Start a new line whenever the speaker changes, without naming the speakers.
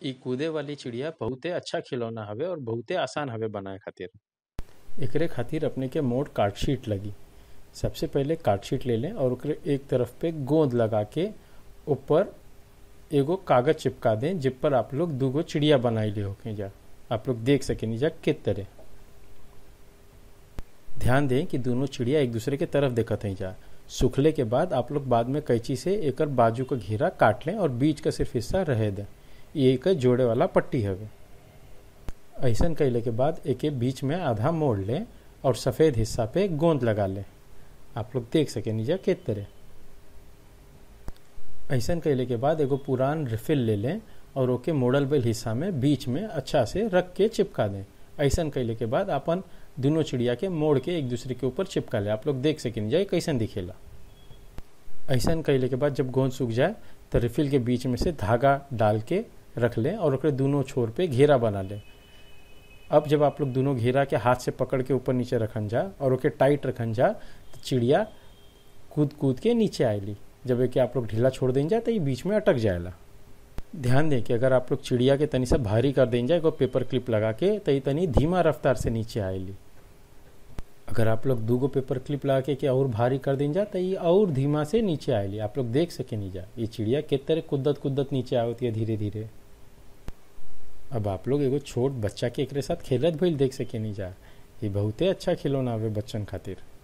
इ कूदे वाली चिड़िया बहुते अच्छा खिलौना हवे और बहुते आसान हवे बनाए खातिर एकरे खातिर अपने के मोट कार्डशीट लगी सबसे पहले कार्डशीट ले लें और ओकरे एक तरफ पे गोंद लगा के ऊपर एगो कागज चिपका दें जिस पर आप लोग दूगो चिड़िया बनाई ले होके जा आप लोग देख सकें जा किस तरह ध्यान दें कि दोनों चिड़िया एक दूसरे के तरफ देखत हैं जा सूखले के बाद आप लोग बाद में कैंची से एकर बाजू का घेरा काट लें और बीच का सिर्फ हिस्सा रहे दें ये एक जोड़े वाला पट्टी हवे ऐसा कैले के बाद एके बीच में आधा मोड़ लें और सफ़ेद हिस्सा पे गोंद लगा लें आप लोग देख सके नीचा किस तरह ऐसा कैले के बाद एगो पुरान रिफिल ले लें और ओके मोड़ल बेल हिस्सा में बीच में अच्छा से रख के चिपका दें ऐसा कैले के बाद अपन दोनों चिड़िया के मोड़ के एक दूसरे के ऊपर चिपका ले आप लोग देख सकें जाए कैसन दिखेला ऐसा कैले के बाद जब गोंद सूख जाए तो रिफिल के बीच में से धागा डाल के रख लें और ओकरे दोनों छोर पे घेरा बना लें अब जब आप लोग दोनों घेरा के हाथ से पकड़ के ऊपर नीचे रखन जा और ओके टाइट रखन जा तो चिड़िया कूद कूद के नीचे आएली जब एक आप लोग ढीला छोड़ दें जा तो ये बीच में अटक जाएला ध्यान दें कि अगर आप लोग चिड़िया के तनी से भारी कर दें जाए पेपर क्लिप लगा के तो ये तनी धीमा रफ्तार से नीचे आएली अगर आप लोग दूगो पेपर क्लिप लगा के, के और भारी कर दें जा तो ये और धीमा से नीचे आएली आप लोग देख सके नहीं जा ये चिड़िया किस तरह कुद्दत कुद्दत नीचे आवती है धीरे धीरे अब आप लोग एगो छोट बच्चा के एक साथ खेलत भइल देख सके नहीं जा ये बहुते अच्छा खिलौना हवे बच्चन खातिर